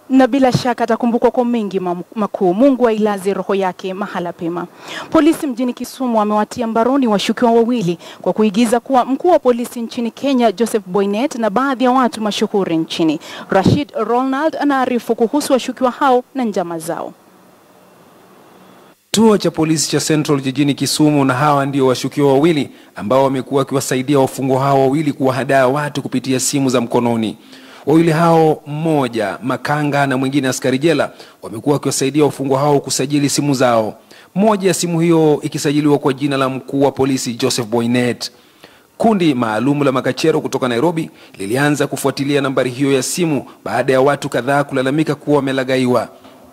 na bila shaka atakumbukwa kwa mengi mam- makuu. Mungu ailaze roho yake mahala pema. Polisi mjini Kisumu wamewatia mbaroni washukiwa wawili kwa kuigiza kuwa mkuu wa polisi nchini Kenya Joseph Boynet na baadhi ya watu mashuhuri nchini. Rashid Ronald anaarifu kuhusu washukiwa hao na njama zao. Kituo cha polisi cha Central jijini Kisumu, na hawa ndio washukiwa wawili ambao wamekuwa wakiwasaidia wafungwa hao wawili kuwahadaa watu kupitia simu za mkononi. Wawili hao, mmoja makanga na mwingine askari jela, wamekuwa wakiwasaidia wafungwa hao kusajili simu zao, moja ya simu hiyo ikisajiliwa kwa jina la mkuu wa polisi Joseph Boynet. Kundi maalum la makachero kutoka Nairobi lilianza kufuatilia nambari hiyo ya simu baada ya watu kadhaa kulalamika kuwa wamelagaiwa.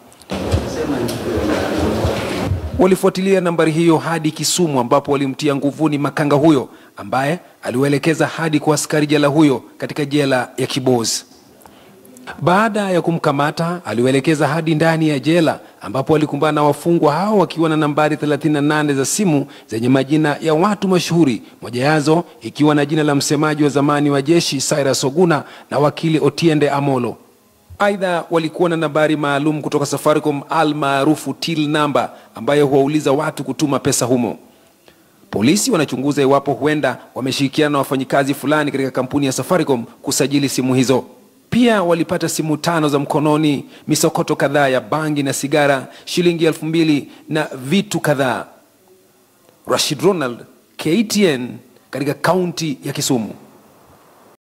Walifuatilia nambari hiyo hadi Kisumu ambapo walimtia nguvuni makanga huyo ambaye aliwaelekeza hadi kwa askari jela huyo katika jela ya Kibos. Baada ya kumkamata, aliwaelekeza hadi ndani ya jela ambapo walikumbana na wafungwa hao wakiwa na nambari 38 za simu zenye majina ya watu mashuhuri, moja yazo ikiwa na jina la msemaji wa zamani wa jeshi Cyrus Oguna na wakili Otiende Amolo. Aidha, walikuwa na nambari maalum kutoka Safaricom almaarufu till number ambayo huwauliza watu kutuma pesa humo. Polisi wanachunguza iwapo huenda wameshirikiana na wafanyikazi fulani katika kampuni ya Safaricom kusajili simu hizo. Pia walipata simu tano za mkononi, misokoto kadhaa ya bangi na sigara, shilingi elfu mbili na vitu kadhaa. Rashid Ronald, KTN katika kaunti ya Kisumu.